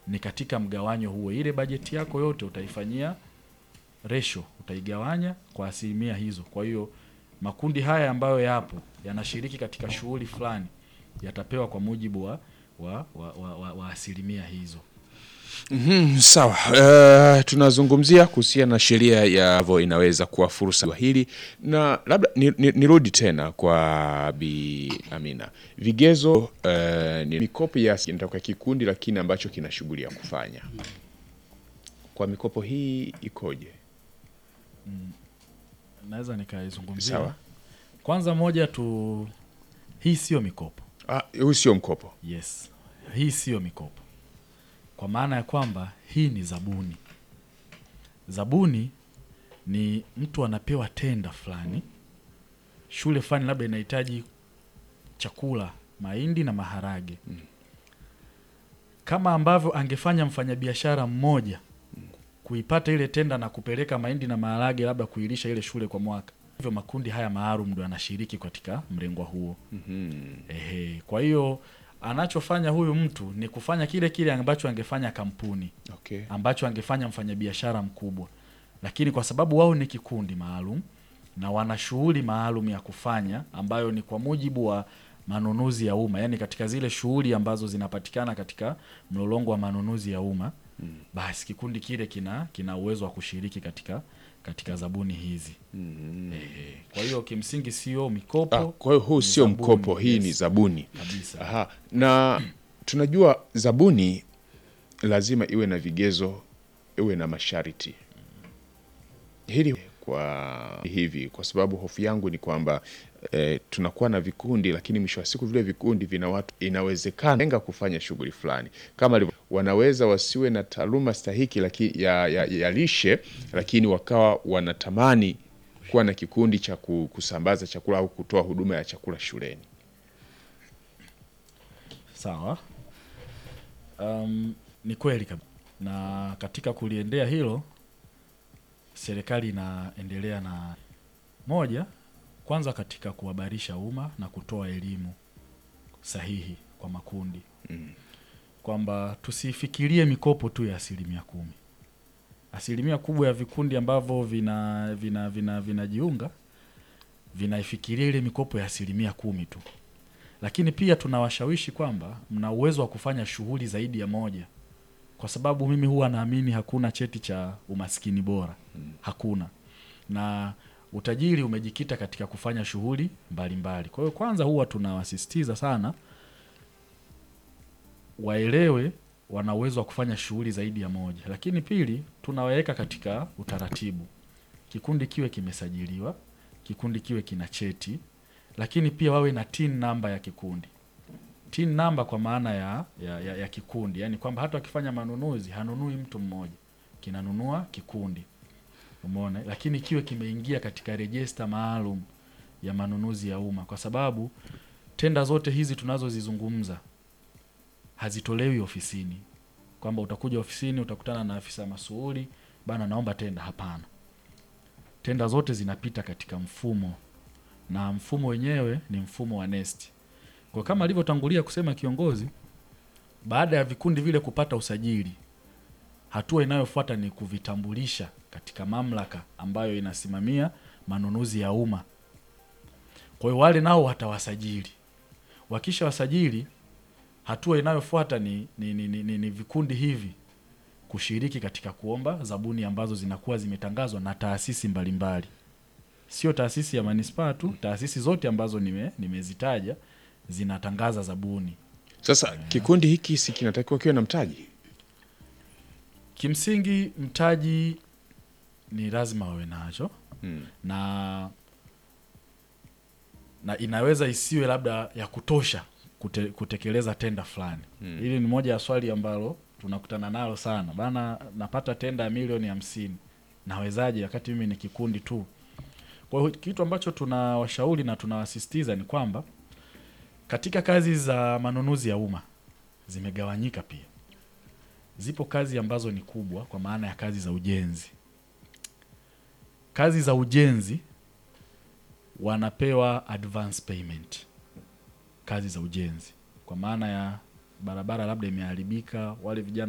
ni katika mgawanyo huo. Ile bajeti yako yote utaifanyia ratio, utaigawanya kwa asilimia hizo. Kwa hiyo makundi haya ambayo yapo yanashiriki katika shughuli fulani yatapewa kwa mujibu wa, wa, wa, wa, wa, wa asilimia hizo. Mhm, sawa. Uh, tunazungumzia kuhusiana na sheria ya vo inaweza kuwa fursa hili, na labda ni- ni- nirudi tena kwa Bi Amina, vigezo uh, ni mikopo ya inatoka kikundi, lakini ambacho kina shughuli ya kufanya. Kwa mikopo hii ikoje? Naweza nikaizungumzia. Sawa. Kwanza moja tu, hii sio mikopo. Ah, huu sio mkopo. Yes, hii siyo mikopo, kwa maana ya kwamba hii ni zabuni. Zabuni ni mtu anapewa tenda fulani, shule fulani labda inahitaji chakula, mahindi na maharage, kama ambavyo angefanya mfanyabiashara mmoja kuipata ile tenda na kupeleka mahindi na maharage labda kuilisha ile shule kwa mwaka. Hivyo makundi haya maalum ndo yanashiriki katika mlengwa huo. Ehe, kwa hiyo anachofanya huyu mtu ni kufanya kile kile ambacho angefanya kampuni, Okay. ambacho angefanya mfanyabiashara mkubwa, lakini kwa sababu wao ni kikundi maalum na wana shughuli maalum ya kufanya ambayo ni kwa mujibu wa manunuzi ya umma, yaani katika zile shughuli ambazo zinapatikana katika mlolongo wa manunuzi ya umma basi kikundi kile kina kina uwezo wa kushiriki katika katika zabuni hizi. Ehe, kwa hiyo kimsingi sio mikopo. Ah, kwa hiyo huu ni sio zabuni, mkopo, hii yes. ni zabuni. kabisa. Aha. Na tunajua zabuni lazima iwe na vigezo, iwe na masharti. Hili kwa hivi, kwa sababu hofu yangu ni kwamba eh, tunakuwa na vikundi, lakini mwisho wa siku vile vikundi vina watu, inawezekana lenga kufanya shughuli fulani kama alivyo- wanaweza wasiwe na taaluma stahiki laki, ya, ya, ya lishe, lakini wakawa wanatamani kuwa na kikundi cha ku- kusambaza chakula au kutoa huduma ya chakula shuleni. Sawa. Um, ni kweli kabisa, na katika kuliendea hilo serikali inaendelea na moja, kwanza katika kuhabarisha umma na kutoa elimu sahihi kwa makundi kwamba tusifikirie mikopo tu ya asilimia kumi. Asilimia kubwa ya vikundi ambavyo vina vina vina vinajiunga vinaifikiria ile mikopo ya asilimia kumi tu lakini pia tunawashawishi kwamba mna uwezo wa kufanya shughuli zaidi ya moja, kwa sababu mimi huwa naamini hakuna cheti cha umaskini bora, hakuna, na utajiri umejikita katika kufanya shughuli mbalimbali. Kwa hiyo kwanza, huwa tunawasisitiza sana waelewe wana uwezo wa kufanya shughuli zaidi ya moja, lakini pili, tunawaweka katika utaratibu, kikundi kiwe kimesajiliwa, kikundi kiwe kina cheti lakini pia wawe na tin namba ya kikundi. Tin namba kwa maana ya, ya, ya, ya kikundi, yaani kwamba hata wakifanya manunuzi hanunui mtu mmoja, kinanunua kikundi, umeona, lakini kiwe kimeingia katika rejista maalum ya manunuzi ya umma, kwa sababu tenda zote hizi tunazozizungumza hazitolewi ofisini, kwamba utakuja ofisini utakutana na afisa masuuli, bana, naomba tenda. Hapana, tenda zote zinapita katika mfumo na mfumo wenyewe ni mfumo wa NeST. Kwa kama alivyotangulia kusema kiongozi, baada ya vikundi vile kupata usajili, hatua inayofuata ni kuvitambulisha katika mamlaka ambayo inasimamia manunuzi ya umma. Kwa hiyo wale nao watawasajili. Wakisha wasajili, hatua inayofuata ni, ni, ni, ni, ni, ni vikundi hivi kushiriki katika kuomba zabuni ambazo zinakuwa zimetangazwa na taasisi mbalimbali sio taasisi ya manispaa tu, taasisi zote ambazo nime nimezitaja zinatangaza zabuni. Sasa kikundi hiki si kinatakiwa kiwe na mtaji? Kimsingi mtaji ni lazima wawe nacho Mm. na na inaweza isiwe labda ya kutosha kute, kutekeleza tenda fulani. Hili ni moja ya swali ambalo tunakutana nalo sana bana, napata tenda ya milioni hamsini, nawezaje wakati mimi ni kikundi tu? Kwa hiyo kitu ambacho tunawashauri na tunawasisitiza ni kwamba katika kazi za manunuzi ya umma zimegawanyika pia. Zipo kazi ambazo ni kubwa, kwa maana ya kazi za ujenzi. Kazi za ujenzi wanapewa advance payment, kazi za ujenzi, kwa maana ya barabara labda imeharibika, wale vijana